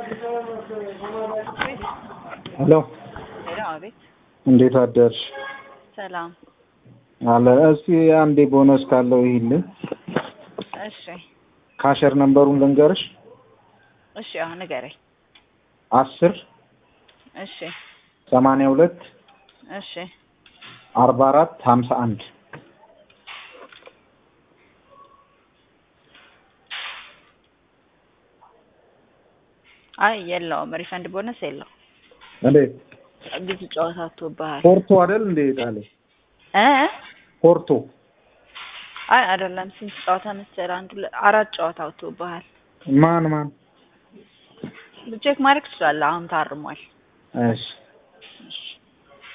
ሄሎ ሄሎ፣ አቤት። እንዴት አደርሽ? ሰላም። አለ እስቲ አንዴ ቦነስ ካለው ይሄልን እሺ፣ ካሸር ነምበሩን ልንገርሽ። እሺ፣ አሁን ንገረኝ። አስር እሺ፣ ሰማንያ ሁለት እሺ፣ አርባ አራት ሀምሳ አንድ አይ የለውም፣ ሪፈንድ ቦነስ የለው። እንዴት ብዙ ጨዋታ ወጥቶብሃል ፖርቶ አይደል እንዴ ጣለ እ ፖርቶ አይ አይደለም። ስንት ጨዋታ መሰለህ? አንድ ሁለት አራት ጨዋታ ወጥቶብሃል። ማን ማን? ቼክ ማድረግ ትችላለህ። አሁን ታርሟል። እሺ እሺ